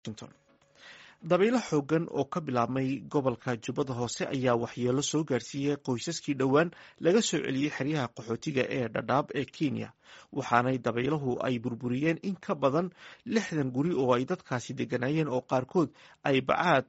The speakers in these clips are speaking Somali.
dabaylo xoogan oo ka bilaabmay gobolka jubbada hoose ayaa waxyeelo soo gaarsiiyey qoysaskii dhowaan laga soo celiyey xeryaha qaxootiga ee dhadhaab ee kenya waxaanay dabayluhu ay burburiyeen in ka badan lixdan guri oo ay dadkaasi deganayeen oo qaarkood ay bacaad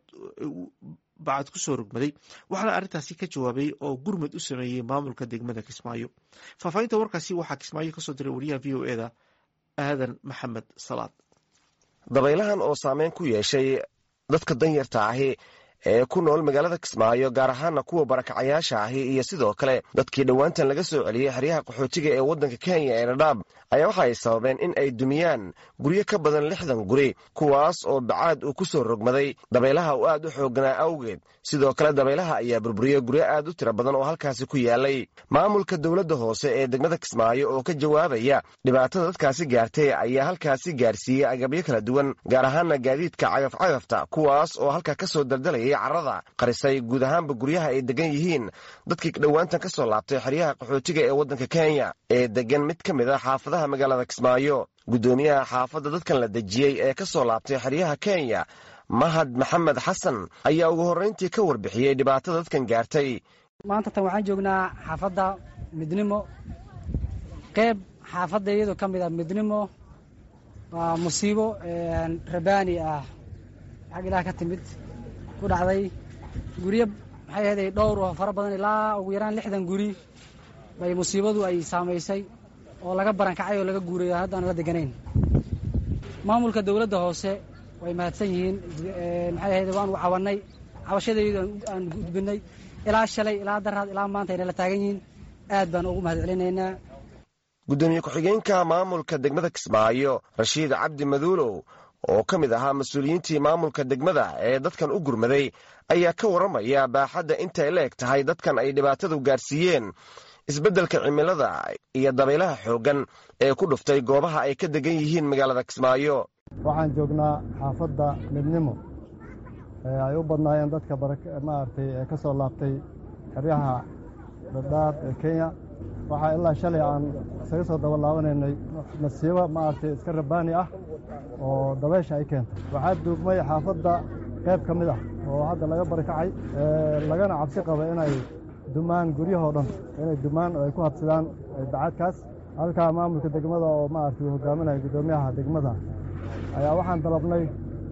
bacad kusoo rogmaday waxaana arrintaasi ka jawaabay oo gurmad u sameeyey maamulka degmada kismaayo faahfaahinta warkaasi waxaa kismaayo kasoo diray wariyaha v o eda aadan maxamed salaad dabaylahan oo saameyn ku yeeshay dadka danyarta ahi ee ku nool magaalada kismaayo gaar ahaana kuwa barakacayaasha ahi iyo sidoo kale dadkii dhowaantan laga soo celiyey xeryaha qaxootiga ee waddanka kenya ee dhadhaab ayaa waxa ay sababeen in ay dumiyaan guryo ka badan lixdan guri kuwaas oo bacaad uu ku soo rogmaday dabaylaha uu aad u xooganaa awgeed sidoo kale dabaylaha ayaa burburiyey guryo aad u tiro badan oo halkaasi ku yaalay maamulka dowladda hoose ee degmada kismaayo oo ka jawaabaya dhibaatada dadkaasi gaartay ayaa halkaasi gaarsiiyey agabyo kala duwan gaar ahaana gaadiidka cagafcagafta kuwaas oo halka ka soo daldalayay carada qarisay guud ahaanba guryaha ay degan yihiin dadkii dhowaantan ka soo laabtay xeryaha qaxootiga ee waddanka kenya ee degan mid ka mid a xaafadaha magaalada kismaayo guddoomiyaha xaafadda dadkan la dejiyey ee ka soo laabtay xeryaha kenya mahad maxamed xasan ayaa ugu horrayntii ka warbixiyey dhibaatada dadkan gaartay maanta tan waxaan joognaa xaafadda midnimo qeyb xaafadda iyadoo ka mid ah midnimo waa musiibo rabaani ah xag ilaah ka timid ku dhacday guryo maxay ahday dhowr oo fara badan ilaa ugu yaraan lixdan guri bay musiibadu ay saamaysay oo laga barankacay oo laga guurayo haddaan la deganayn maamulka dowladda hoose way mahadsan yihiin maxay ahayde waanu cawannay cabashadaydu aan gudbinay ilaa shalay ilaa daraad ilaa maanta ayna la taagan yihiin aad baan ugu mahad celinaynaa guddoomiye ku-xigeenka maamulka degmada kismaayo rashiid cabdi maduulow oo ka mid ahaa mas-uuliyiintii maamulka degmada ee dadkan u gurmaday ayaa ka warramaya baaxadda intay la eg tahay dadkan ay dhibaatadu gaarsiiyeen isbeddelka cimilada iyo dabaylaha xooggan ee ku dhuftay goobaha ay ka degan yihiin magaalada kismaayo waxaan joognaa xaafadda midnimo ee ay u badnaayeen dadka maaragtay ee ka soo laabtay xeryaha dhadhaab ee kenya waxaa ilaa shalay aan isaga soo daba laabanaynay masiibo maaragtay iska rabaani ah oo dabaysha ay keentay waxaa duugmay xaafadda qayb ka mid ah oo hadda laga barikacay lagana cabsi qaba inay dumaan guryahoo dhan inay dumaan oo ay ku habsadaan bacaadkaas halkaa maamulka degmada oo maaragtay uu hogaaminaya guddoomiyaha degmada ayaa waxaan dalabnay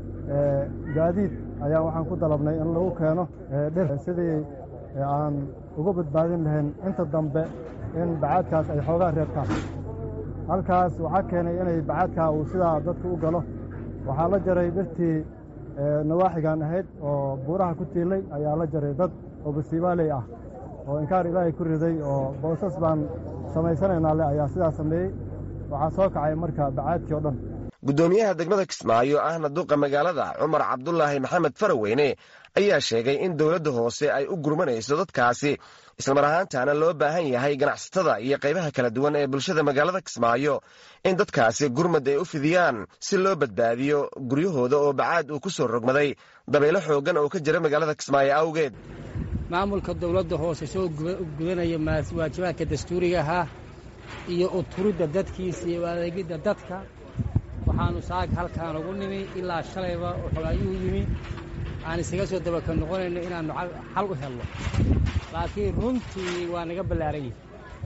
gaadiid ayaa waxaan ku dalabnay in lagu keeno dhir sidii aan uga badbaadin lahayn inta dambe in bacaadkaas ay xoogaa reebtaan halkaas waxaa keenay inay bacaadkaa uu sidaa dadku u galo waxaa la jaray dhirtii nawaaxigan ahayd oo buuraha ku tiilay ayaa la jaray dad oo basiibaaley ah oo inkaar ilaahay ku riday oo boosas baan samaysanaynaa le ayaa sidaa sameeyey waxaa soo kacay marka bacaadkii oo dhan guddoomiyaha degmada kismaayo ahna duqa magaalada cumar cabdulaahi maxamed faraweyne ayaa sheegay in dowladda hoose ay u gurmanayso dadkaasi islamar ahaantaana loo baahan yahay ganacsatada iyo qaybaha kala duwan ee bulshada magaalada kismaayo in dadkaasi gurmad ay u fidiyaan si loo badbaadiyo guryahooda oo bacaad uu ku soo rogmaday dabaylo xooggan oo ka jira magaalada kismaayo awgeed maamulka dowladda hoose soo gudanaya waajibaadka dastuuriga ahaa iyo uturidda dadkiisa iyo adeegidda dadka waxaanu saag halkaan ugu nimi ilaa shalayba wuxuu ayuu yimi aan isaga soo dabaka noqonayno inaannu xal u helno laakiin runtii waa naga ballaaran yihi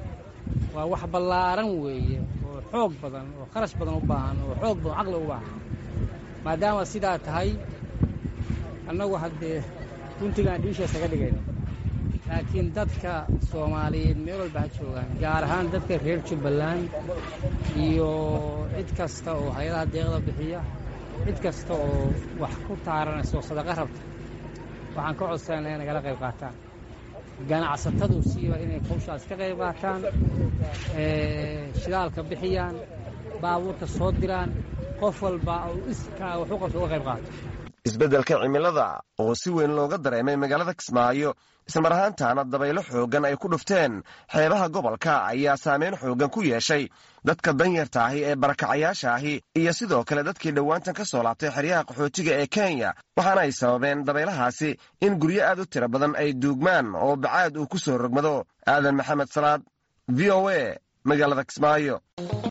waa wax ballaaran weeye oo xoog badan oo kharash badan u baahan oo xoog badan caqli u baahan maadaama sidaa tahay annagu haddee runtigaan dhiisha isaga dhigayno laakiin dadka soomaaliyeed meel walba ha joogaan gaar ahaan dadka reer jubbaland iyo cid kasta oo hay-adaha deeqda bixiya cid kasta oo wax ku taaranaysa oo sadaqa rabta waxaan ka codsanayna inay nagala qayb qaataan ganacsatadu siiba inay hawshaas ka qayb qaataan shidaalka bixiyaan baabuurta soo diraan qof walba oo iskaa wax u qabta uga qayb qaato isbeddelka cimilada oo si weyn looga dareemay magaalada kismaayo ismar ahaantaana dabaylo xooggan ay ku dhufteen xeebaha gobolka ayaa saameyn xooggan ku yeeshay dadka danyarta ahi ee barakacayaasha ahi iyo sidoo kale dadkii dhowaantan ka soo laabtay xeryaha qaxootiga ee kenya waxaana ay sababeen dabaylahaasi in guryo aad u tiro badan ay duugmaan oo bacaad uu ku soo rogmado aadan maxamed salaad v o a magaalada kismaayo